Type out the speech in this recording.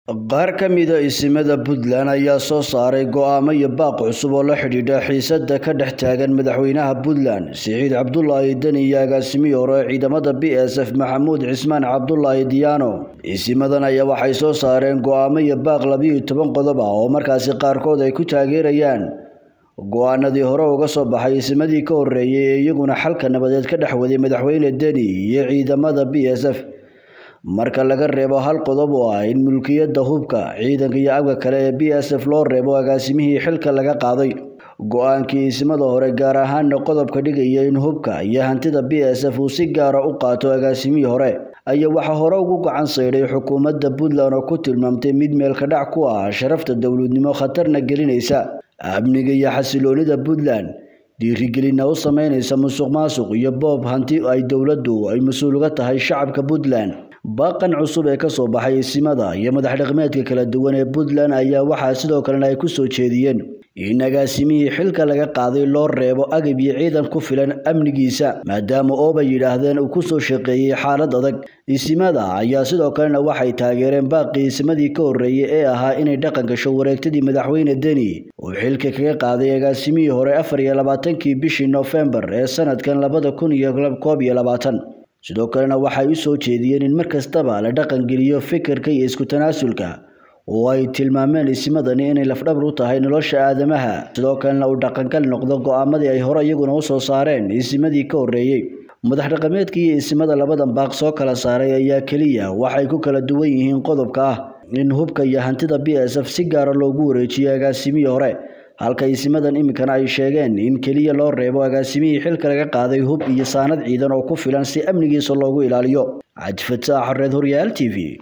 qaar ka mida isimada puntland ayaa soo saaray go'aamo iyo baaq cusub oo la xidhiidha xiisada ka dhex taagan madaxweynaha puntland siciid cabdulaahi deni iyo agaasimihii hore ciidamada b s f maxamuud cismaan cabdulaahi diyaano isimadan ayaa waxay soo saareen go'aamo iyo baaq labiyo toban qodob ah oo markaasi qaarkood ay ku taageerayaan go-aanadii hore uga soo baxay isimadii ka horreeyey ee iyaguna xalka nabadeed ka dhex waday madaxweyne deni iyo ciidamada b s f marka laga reebo hal qodob oo ah in mulkiyadda hubka ciidanka iyo abka kale ee b s f loo reebo agaasimihii xilka laga qaaday go-aankii isimada hore gaar ahaana qodobka dhigaya in hubka iyo hantida b s f uu si gaara u qaato agaasimihii hore ayaa waxaa hore ugu gacan saydhay xukuumadda puntland oo ku tilmaamtay mid meelka dhac ku ah sharafta dowladnimo khatarna gelinaysa amniga iyo xasiloonida puntland dhiirigelinna u sameynaysa musuq maasuq iyo boob hanti ay dowladdu ay mas-uul uga tahay shacabka puntland baaqan cusub ee kasoo baxay isimada iyo madax dhaqmeedka kala duwan ee puntland ayaa waxaa sidoo kalena ay ku soo jeediyeen in agaasimihii xilka laga qaaday loo reebo agab iyo ciidan ku filan amnigiisa maadaama oobay yidhaahdeen uu ku soo shaqeeyey xaalad adag isimada ayaa sidoo kalena waxay taageereen baaqii isimadii ka horreeyey ee ahaa inay dhaqan gasho wareegtadii madaxweyne deni uu xilka kaga qaaday agaasimihii hore afar iyo labaatankii bishii noofembar ee sanadkan labada kun iyo koob iyo labaatan sidoo kalena waxay u soo jeediyeen in mar kastaba la dhaqangeliyo fikirka iyo isku tanaasulka oo ay tilmaameen isimadani inay lafdhabar u tahay nolosha aadamaha sidoo kalena uu dhaqangal noqdo go-aamadii ay hore iyaguna u soo saareen isimadii ka horreeyey madax dhaqameedka iyo isimada labadan baaq soo kala saaray ayaa keliya waxay ku kala duwan yihiin qodobka ah in hubka iyo hantida b s f si gaara loogu wareejiyo agaasimihii hore halka isimadan iminkana ay sheegeen in keliya loo reebo agaasimihii xilka laga qaaday hub iyo saanad ciidan oo ku filan si amnigiisa loogu ilaaliyo cabdifataax xareed horyaal t v